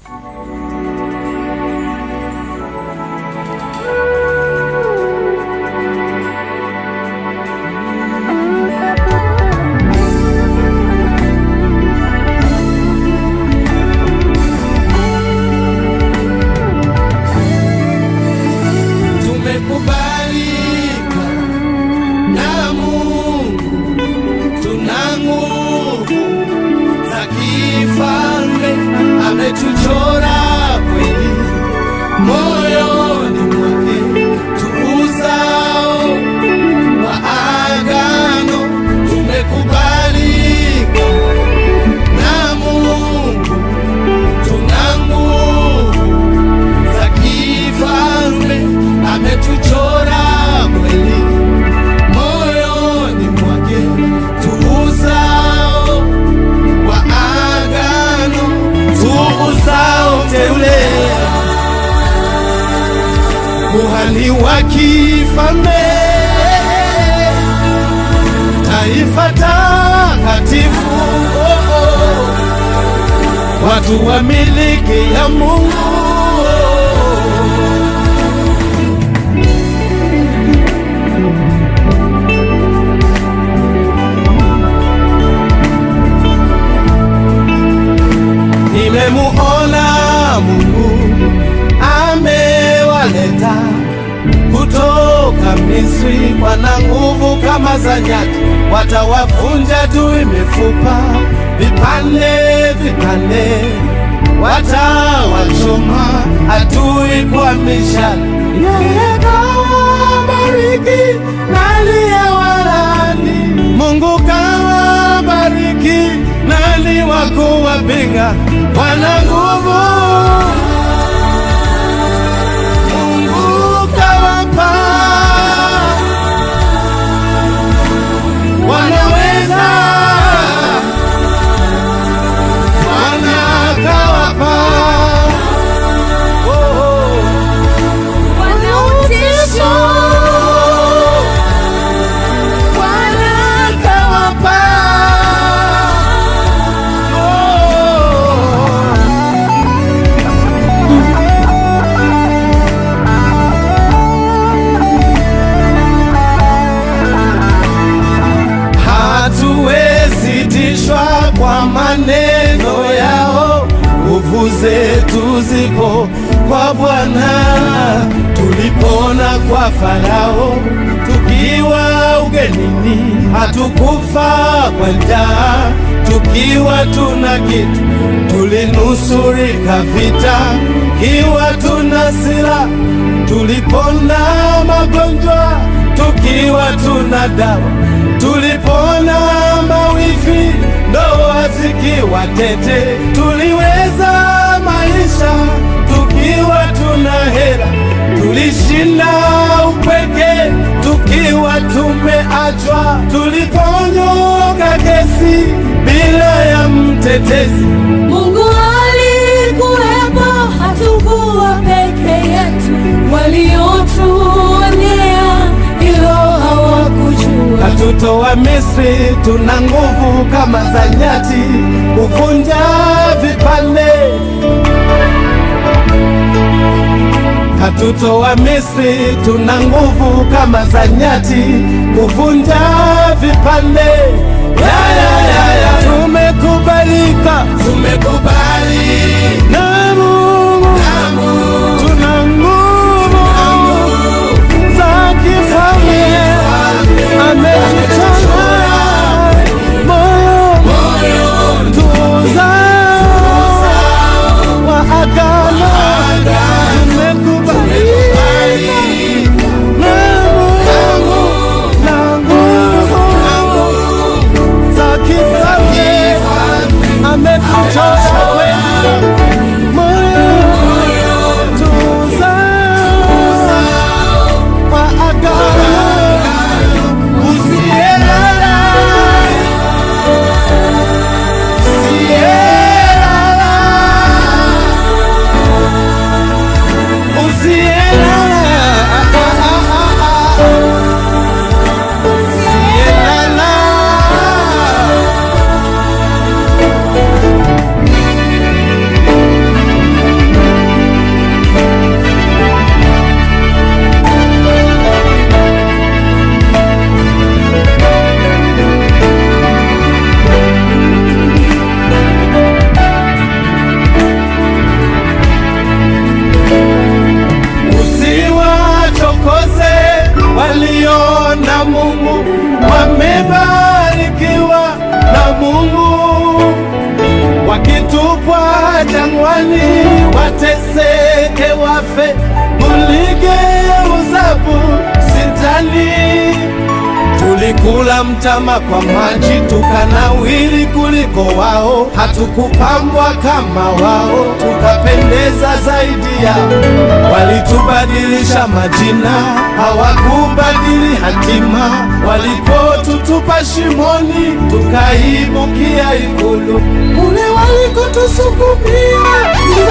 Tumekubalika na Mungu, tuna nguvu za kifalme, ametuchora kweli moyoni mwake, tuuzao wa agano. Tumekubalika na Mungu, tuna nguvu za kifalme ametuchora kweli moyoni mwake, tuuzao wa agano, tuuzao teule, kuhani wa kifalme, taifa takatifu, oh, oh, watu wa miliki ya Mungu. Nimemuona Mungu amewaleta kutoka Misri, wana nguvu kama za nyati, watawavunja tu mifupa vipande vipande, watawachoma adui kwa mishale. Yeye kawabariki na aliyewalaani, Mungu kawabariki nani wa kuwapinga? Wana nguvu Mungu kawapa, wanaweza Bwana kawapa, oh, oh. Wanautisho, Bwana kawapa, oh. hatuwezi tishwa kwa maneno yao, nguvu zetu zipo kwa Bwana. Tulipona kwa Farao tukiwa ugenini, hatukufa kwa njaa tukiwa tuna kitu, tulinusurika vita kiwa tuna silaha, tulipona magonjwa tukiwa tuna dawa, tulipona mawifi ndoa zikiwa tete, tuliweza maisha tukiwa tuna hela, tulishinda upweke tukiwa tumeachwa, tuliponyoka kesi bila ya mtetezi. Mungu alikuwepo, hatukuwa peke yetu. Waliotuonea hilo hawakujua. Katutoa Misri, tuna nguvu kama za nyati, kuvunja vipande. Katutoa Misri, tuna nguvu kama za nyati, kuvunja vipande. Ya, ya, ya, ya. Tumekubalika, tumekubali na Mungu, tuna nguvu za kifalme ametuchora moyo tuuzao wa agano tumekubali na Mungu na nguvu za kifalme ametuchora kweli jangwani, wateseke wafe, muligeuza bustani. Tulikula mtama kwa maji, tukanawiri kuliko wao, hatukupambwa kama wao, tukapendeza zaidi yao. Walitubadilisha majina, hawakubadili hatima. Walipotutupa shimoni, tukaibukia ikulu. Kule walikotusukumia ni